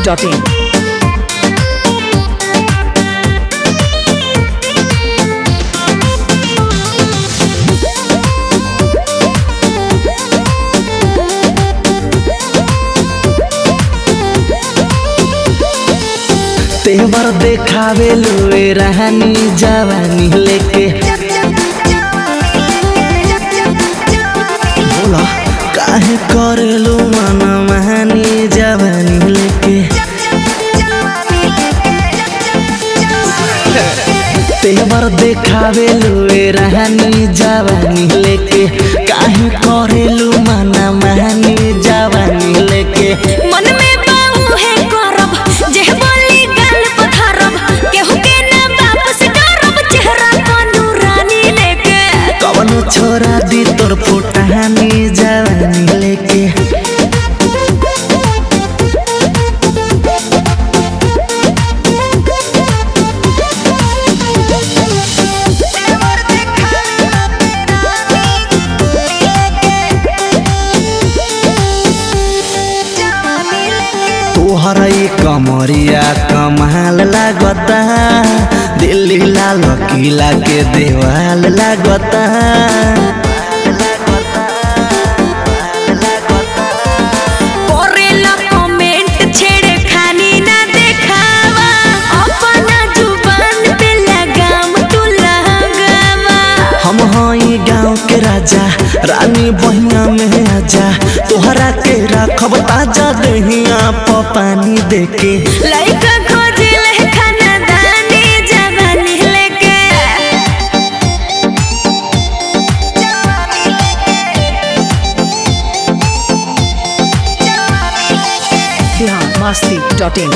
masti.in. तेवर देखावे लुए रहनी जवानी लेके बोला काहे करेलू मन महानी जवानी लेके तेवर देखावे लुए रहनी जवानी लेके काहे करेलू मन महानी जवानी लेके मन में बाऊ है करब जेह बोली गाल पथरब केहू के ना बाप से डरब चेहरा को नूरानी लेके कवनो छोरा दी तोर फुटानी जवानी लेके तोहर ई कमरिया कमाल लागता दिल्ली लाल किला के देवाल लागता करेला कमेंट छेड़े खानी ना देखावा अपना जुबान पे लगाम तू लगावा हम हई गाँव के राजा रानी बहिना में आजा तोहरा के रखब ताजा दहिया प पानी देके लइका खोजे ले खाना दानी जवानी लेके Bihar masti.in.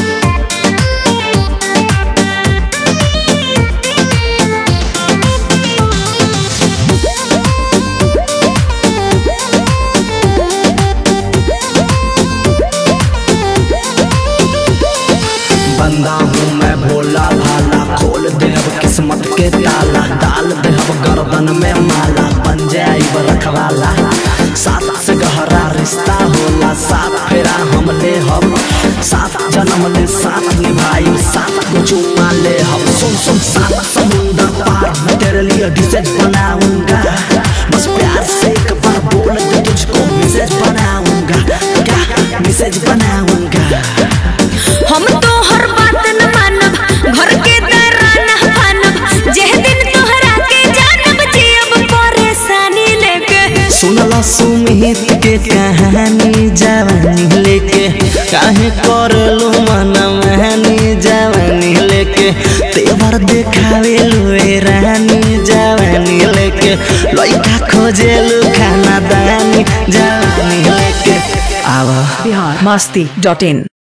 बंदा हूँ मैं भोला भाला खोल दे अब किस्मत के ताला डाल दे अब गर्दन में माला बन जाए रखवाला सात से गहरा रिश्ता होला सात फेरा हम ले हम सात जन्म ले साथ निभाई सात को चुमा ले हम सुन सुन सात समुंदर पार मैं तेरे लिए डिसेज बनाऊंगा बस प्यार से एक बार बोल दे तुझको मैसेज बनाऊंगा क्या मैसेज बनाऊंगा हम तो हर बात न मानब घर के दराना फानब जेह दिन तोहरा के जानब जियब परेशानी लेके सुनला सुमित के कहानी जवानी लेके काहे करलू मन महानी जवानी लेके तेवर देखावे लुए रानी जवानी लेके लइका खोजेलू खाना दानी जवानी लेके आवा Bihar masti.in.